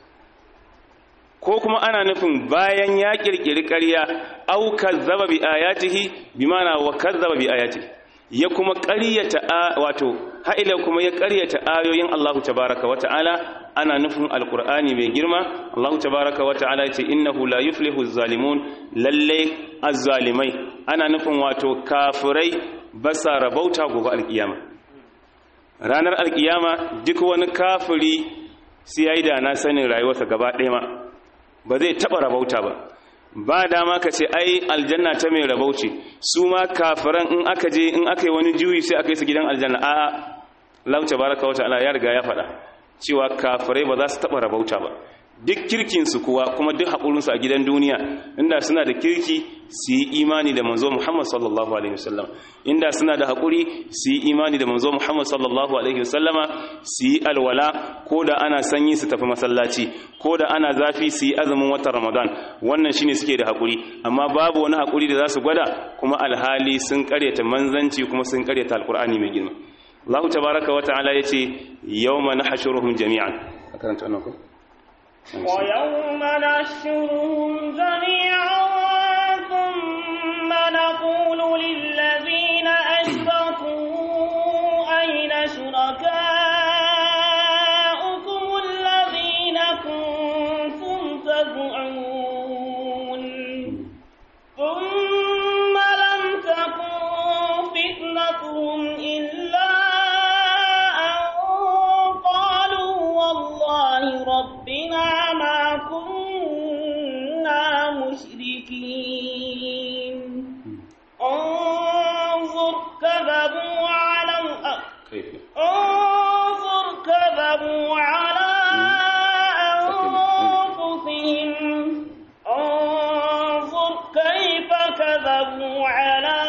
ko kuma ana nufin bayan ya kirkiri ƙarya au kazzaba bi ayatihi bi ma'ana wa kazzaba bi ayatihi ya kuma ƙaryata wato ha'ila kuma ya ƙaryata ayoyin Allah tabaraka wata'ala ana nufin alkur'ani mai girma Allah tabaraka wa ta'ala ya ce innahu la yuflihu zalimun lalle azzalimai ana nufin wato kafirai basa rabauta gobe alkiyama ranar alkiyama duk wani kafiri sai yayi da na sanin rayuwarsa gaba ɗaya ma ba zai taba rabauta ba ba dama ka ce ai aljanna ta mai rabauci su ma kafiran in aka je in aka yi wani juyi sai aka yi su gidan aljanna a'a Allah tabaraka wa ta'ala ya riga ya faɗa cewa kafirai ba za su taɓa rabauta ba duk kirkinsu kuwa kuma duk haƙurinsu a gidan duniya inda suna da kirki su yi imani da manzo Muhammad sallallahu alaihi wasallam inda suna da haƙuri su yi imani da manzo Muhammad sallallahu alaihi wasallama su yi alwala ko da ana sanyi su tafi masallaci ko da ana zafi su yi azumin watan Ramadan wannan shine suke da haƙuri amma babu wani haƙuri da za su gwada kuma alhali sun ƙaryata manzanci kuma sun ƙaryata alƙur'ani mai girma Allah tabaraka wa ta'ala yace yawma nahshuruhum jami'an akaranta wannan ko wa yawma nahshuruhum jami'an thumma naqulu lil ladhina ashraku ayna shurakaukum alladhina kuntum tad'un thumma lam takun fitnatuhum illa ربنا ما كنا مشركين انظر كذبوا على انظر كذبوا على أنفسهم انظر كيف كذبوا على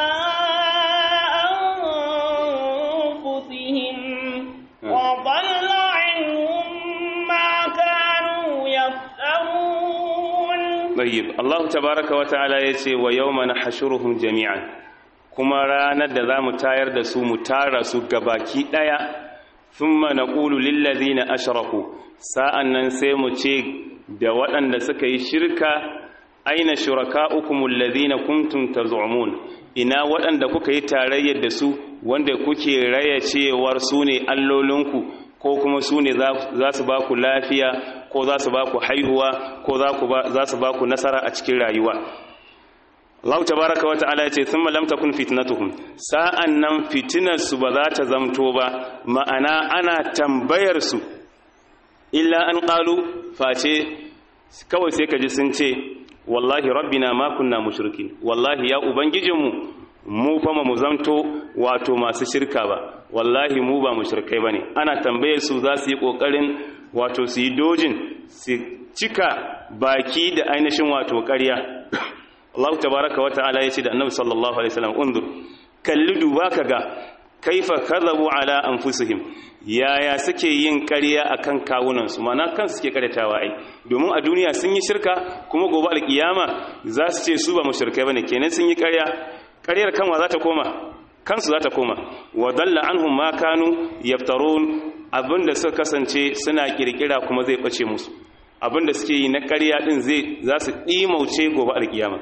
أنفسهم وضل عنهم ما كانوا يفترون طيب الله تبارك وتعالى yace wa yawma nahshuruhum jami'an kuma ranar da zamu tayar da su mu tara su gabaki daya thumma naqulu lil ladina ashraku sa'annan sai mu ce da waɗanda suka yi shirka aina shurakaukum alladhina kuntum tazumun ina waɗanda kuka yi tarayyar da su wanda kuke raya cewar su ne allolinku ko kuma su ne za su ba ku lafiya ko za su ba ku haihuwa ko za su ba ku nasara a cikin rayuwa Allah tabaraka wa ta'ala ya ce thumma lam takun fitnatuhum sa'an nan fitinar su ba za ta zamto ba ma'ana ana tambayar su illa an qalu face kawai sai kaji sun ce wallahi rabbina ma kunna mushrikin wallahi ya ubangijinmu mu fa mu zamto wato masu shirka ba wallahi mu ba mushrikai bane ana tambayar su za su yi kokarin wato su yi dojin su cika baki da ainihin wato ƙarya Allah tabaraka wa ta'ala yace da Annabi sallallahu alaihi wasallam undur kalli duba kaga kaifa kadhabu ala anfusihim yaya suke yin ƙarya akan kawunan su mana kan suke karyatawa ai domin a duniya sun yi shirka kuma gobe alkiyama za su ce su ba mushrikai bane kenan sun yi ƙarya ƙaryar kanwa za ta koma kansu za ta koma wa dalla anhum ma kanu yaftarun abinda suka kasance suna kirkira kuma zai bace musu abinda suke yi na ƙarya din zai za su dimauce gobe alkiyama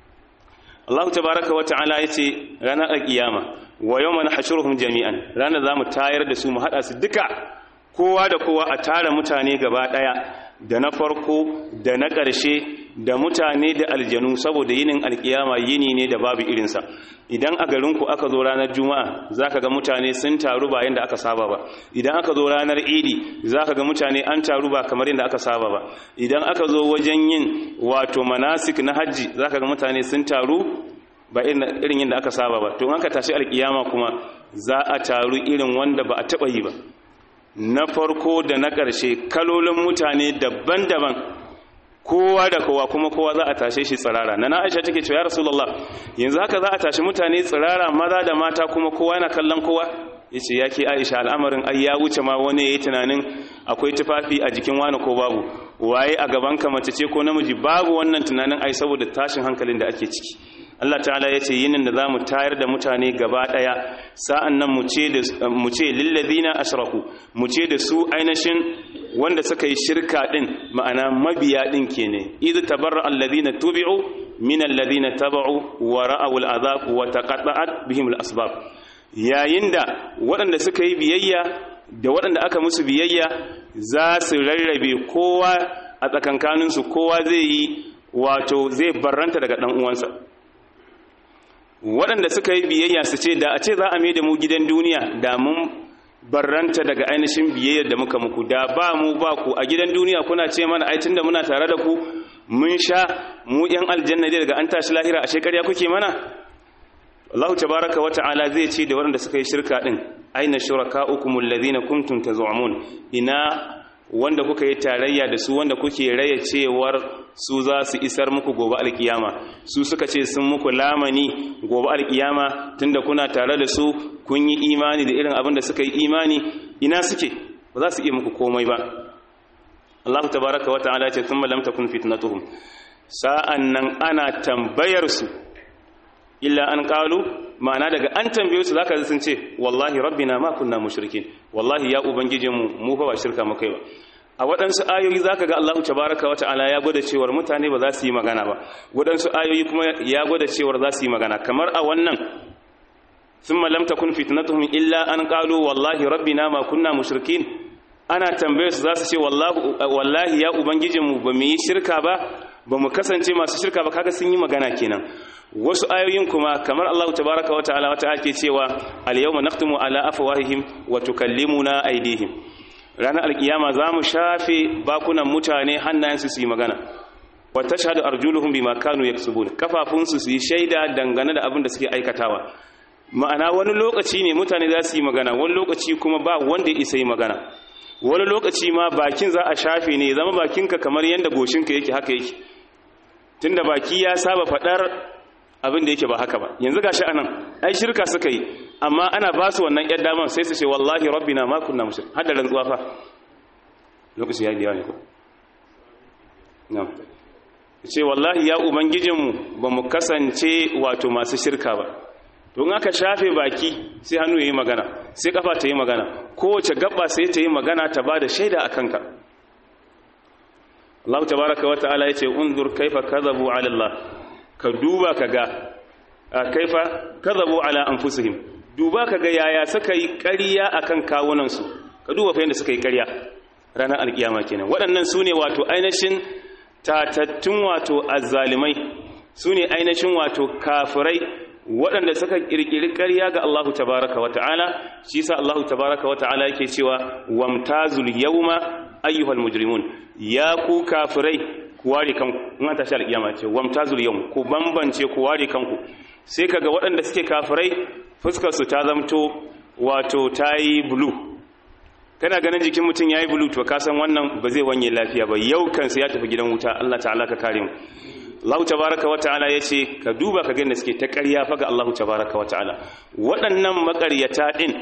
Allah tabaraka wa ta'ala yace ranar alkiyama wa yawma nahshuruhum jami'an ranar zamu tayar da su mu hada su duka kowa da kowa a tara mutane gaba daya da na farko da na ƙarshe da mutane da aljanu saboda yinin alkiyama yini ne da babu irinsa idan a garinku aka zo ranar juma'a za ka ga mutane sun taru ba yadda aka saba ba idan aka zo ranar idi za ka ga mutane an taru ba kamar yadda aka saba ba idan aka zo wajen yin wato manasik na hajji za ka ga mutane sun taru ba irin yadda aka saba ba to aka tashi alkiyama kuma za a taru irin wanda ba a taɓa yi ba na farko da na ƙarshe kalolin mutane daban-daban kowa da kowa kuma kowa za a tashe shi tsirara na aisha take cewa ya rasulullah yanzu haka za a tashi mutane tsirara maza da mata kuma kowa yana kallon kowa yace yake aisha al'amarin ai ya wuce ma wani yayi tunanin akwai tufafi a jikin wani ko babu waye a gaban ka mace ce ko namiji babu wannan tunanin ai saboda tashin hankalin da ake ciki Allah ta'ala ya ce yinin da za mu tayar da mutane gaba ɗaya sa'an nan mu ce lillazina ashraku mu ce da su ainihin wanda suka yi shirka ɗin ma'ana mabiya ɗin ke ne idu tabarra allazina tubi'u min allazina taba'u wa ra'aw al'azab wa taqatta'at bihim al'asbab yayin da waɗanda suka yi biyayya da waɗanda aka musu biyayya za su rarrabe kowa a tsakankaninsu kowa zai yi wato zai barranta daga ɗan uwansa waɗanda suka yi biyayya su ce da a ce za a mai da mu gidan duniya da mun barranta daga ainihin biyayyar da muka muku da ba mu ba ku a gidan duniya kuna ce mana ai tunda muna tare da ku mun sha mu yan aljanna dai daga an tashi lahira a shekarya kuke mana Allah tabaraka wata'ala zai ce da waɗanda suka yi shirka din aina shurakaukum alladhina kuntum tazumun ina wanda kuka yi tarayya da su wanda kuke raya cewar su za su isar muku gobe alkiyama su suka ce sun muku lamani gobe alkiyama tunda kuna tare da su kun yi imani da irin abin da suka yi imani ina suke ba za su iya muku komai ba Allah tabaraka wata'ala ce thumma lam takun fitnatuhum sa'an nan ana tambayar su illa an qalu ma'ana daga an tambaye su zaka sun ce wallahi rabbina ma kunna mushrikin wallahi ya ubangijinmu mu fa ba shirka mu kai ba a waɗansu ayoyi zaka ga Allah tabaraka wa ta'ala ya gwada cewar mutane ba za su yi magana ba waɗansu ayoyi kuma ya gwada cewar za su yi magana kamar a wannan thumma lam takun fitnatuhum illa an qalu wallahi rabbina ma kunna mushrikin ana tambaye su za su ce wallahi ya ubangijinmu ba mu yi shirka ba ba mu kasance masu shirka ba kaga sun yi magana kenan wasu ayoyin kuma kamar Allah tabaraka wa ta'ala wata ake cewa al-yawma nakhtimu ala afwahihim wa tukallimuna aydihim ranar alkiyama zamu shafe bakunan mutane hannayensu su yi magana wa tashhadu arjuluhum bima kanu yaksubun kafafunsu su yi shaida dangane da abin da suke aikatawa ma'ana wani lokaci ne mutane za su yi magana wani lokaci kuma ba wanda ya isa yi magana wani lokaci ma bakin za a shafe ne zama bakinka kamar yadda goshinka yake haka yake tunda baki ya saba faɗar abin da yake ba haka ba yanzu gashi anan ai shirka suka yi amma ana ba su wannan yar daman sai su ce wallahi rabbina ma kunna mushrik har da rantsuwa fa lokaci ya biya ne ko na'am ce wallahi ya ubangijinmu ba mu kasance wato masu shirka ba to in aka shafe baki sai hannu yayi magana sai kafa ta yi magana kowace gaba sai ta yi magana ta bada shaida akan ka Allah tabaraka wa ta'ala yace unzur kaifa kadhabu ala Allah ka duba ka ga kaifa kadhabu ala anfusihim duba ka ga yaya suka yi ƙarya akan kawunansu ka duba fa yanda suka yi ƙarya ranar alkiyama kenan waɗannan su ne wato ainihin tatattun wato azzalimai su ne ainihin wato kafirai waɗanda suka ƙirƙiri ƙarya ga Allahu tabaraka wa ta'ala shi sa Allahu tabaraka wa ta'ala yake cewa wamtazul yawma ayyuhal mujrimun ya ku kafirai ku ware kanku in an tashi alƙiyama ce wamtazul yawm ku bambance ku ware kanku sai kaga waɗanda suke kafirai fuskar su ta zamto wato tayi blue kana ganin jikin mutum yayi bulu to ka san wannan ba zai wanye lafiya ba yau kansa ya tafi gidan wuta Allah ta'ala ka kare mu Allah tabaraka wa ta'ala yace ka duba ka ga da suke ta ƙarya fa ga Allah tabaraka wa ta'ala waɗannan maƙaryata din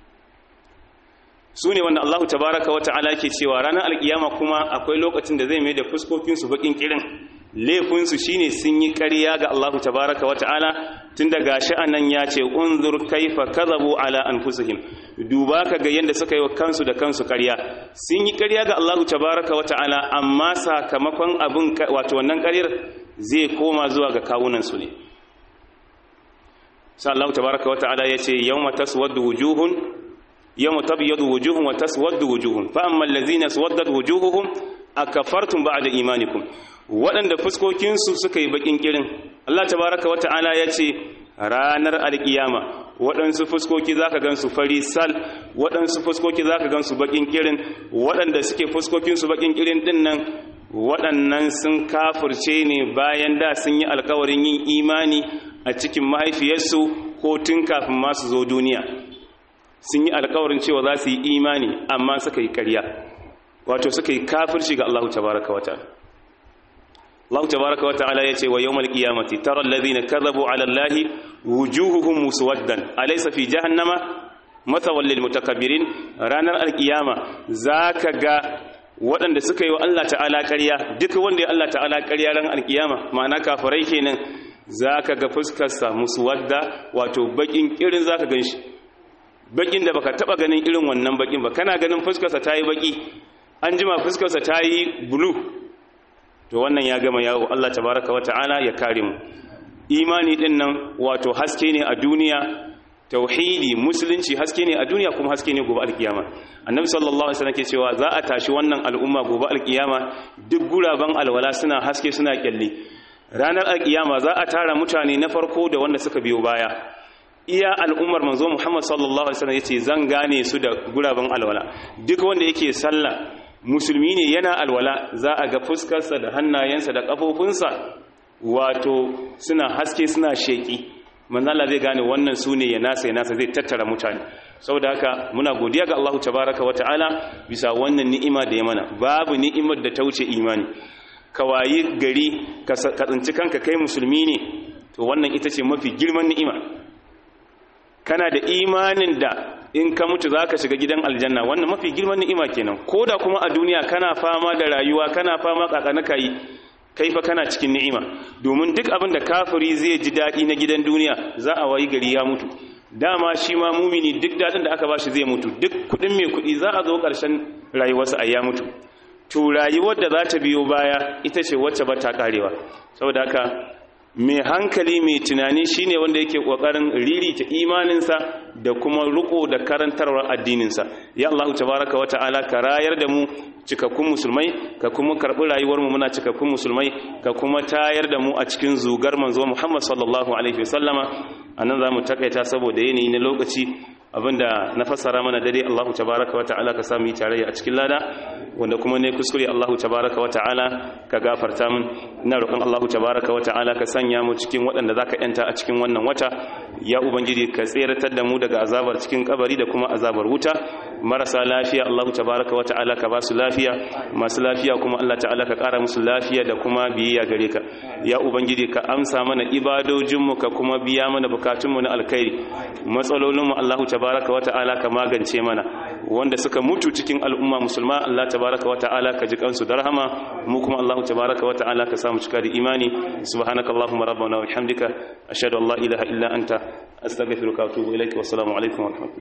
su ne wanda Allah tabaraka wa ta'ala ke cewa ranar alkiyama kuma akwai lokacin da zai mai da fuskokinsu bakin kirin laifinsu shine sun yi ƙarya ga Allah tabaraka wa ta'ala tun da gashi anan ya ce unzur kaifa kadhabu ala anfusihim duba ka ga yanda suka yi wa kansu da kansu ƙarya sun yi ƙarya ga Allah tabaraka wa ta'ala amma sakamakon abin wato wannan ƙaryar zai koma zuwa ga kawunan su ne sai Allah tabaraka wa ta'ala ya ce yawma taswaddu wujuhun يوم تبيض وجوه وتسود وجوه فأما الذين اسودت وجوههم أكفرتم بعد إيمانكم waɗanda fuskokinsu suka yi baƙin ƙirin Allah tabaraka wata'ala ya ce ranar alƙiyama waɗansu fuskoki za ka gansu fari sal waɗansu fuskoki za ka gansu baƙin ƙirin waɗanda suke fuskokinsu baƙin ƙirin ɗin nan waɗannan sun kafurce ne bayan da sun yi alkawarin yin imani a cikin mahaifiyarsu ko tun kafin masu zo duniya sun yi alkawarin cewa za su yi imani amma suka yi karya wato suka yi kafirci ga Allah tabaraka wa ta'ala Allah tabaraka wa ta'ala yace wa yawmal qiyamati tara alladhina kadhabu ala allahi wujuhuhum muswaddan alaysa fi jahannama mathawal lil mutakabbirin ranar alqiyama zaka ga waɗanda suka yi wa Allah ta'ala ƙarya duk wanda ya Allah ta'ala ƙarya ran alqiyama ma'ana kafirai kenan zaka ga fuskarsa muswadda wato bakin kirin zaka ganshi bakin da baka taba ganin irin wannan bakin ba kana ganin fuskarsa tayi baki an jima fuskarsa tayi blue to wannan ya gama yawo Allah tabaraka wa ta'ala ya kare mu imani din nan wato haske ne a duniya tauhidi musulunci haske ne a duniya kuma haske ne gobe alkiyama annabi sallallahu alaihi wasallam ke cewa za a tashi wannan al'umma gobe alkiyama duk guraban alwala suna haske suna kyalle ranar alkiyama za a tara mutane na farko da wanda suka biyo baya iya al'ummar manzo Muhammad sallallahu alaihi wasallam yace zan gane su da guraben alwala duk wanda yake sallah musulmi ne yana alwala za a ga fuskarsa da hannayensa da kafofinsa wato suna haske suna sheki manzo Allah zai gane wannan sune ya nasa ya nasa zai tattara mutane saboda haka muna godiya ga Allah tabaaraka wa ta'ala bisa wannan ni'ima da ya mana babu ni'imar da ta wuce imani ka wayi gari ka tsinci kanka kai musulmi ne to wannan ita ce mafi girman ni'ima kana da imanin da in ka mutu za ka shiga gidan aljanna wannan mafi girman ni'ima kenan ko da kuma a duniya kana fama da rayuwa kana fama kakanaka yi kai fa kana cikin ni'ima domin duk abin da kafiri zai ji daɗi na gidan duniya za a wayi gari ya mutu dama shi ma mumini duk daɗin da aka ba shi zai mutu duk kuɗin mai kuɗi za a zo ƙarshen rayuwarsa a ya mutu to rayuwar da za ta biyo baya ita ce wacce ba ta ƙarewa saboda haka mai hankali mai tunani shine wanda yake kokarin ririta imaninsa da kuma riko da karantarwar addininsa ya Allah tabaraka wa ta'ala ka rayar da mu cikakkun musulmai ka kuma karbi rayuwar mu muna cikakkun musulmai ka kuma tayar da mu a cikin zugar manzo Muhammad sallallahu alaihi wasallama anan zamu takaita saboda yanayi na lokaci abinda na fassara mana dare Allah tabaraka wa ta'ala ka samu tarayya a cikin lada wanda kuma ne kuskure Allah tabaraka wa ta'ala ka gafarta min ina roƙon Allah tabaraka wa ta'ala ka sanya mu cikin waɗanda zaka yanta a cikin wannan wata ya ubangiji ka tseratar da mu daga azabar cikin kabari da kuma azabar wuta marasa lafiya Allah tabaraka wa ta'ala ka ba su lafiya masu lafiya kuma Allah ta'ala ka ƙara musu lafiya da kuma biyayya gare ka ya ubangiji ka amsa mana ibadojinmu ka kuma biya mana bukatunmu na alkhairi matsalolinmu Allah tabaraka wa ta'ala ka magance mana wanda suka mutu cikin al'umma musulma Allah tabaraka wa ta'ala ka ji kansu da rahama mu kuma Allah tabaraka wa ta'ala ka samu cika da imani subhanaka allahumma rabbana wa bihamdika ashhadu an la ilaha illa anta astaghfiruka wa atubu ilaik wa assalamu alaikum wa rahmatullahi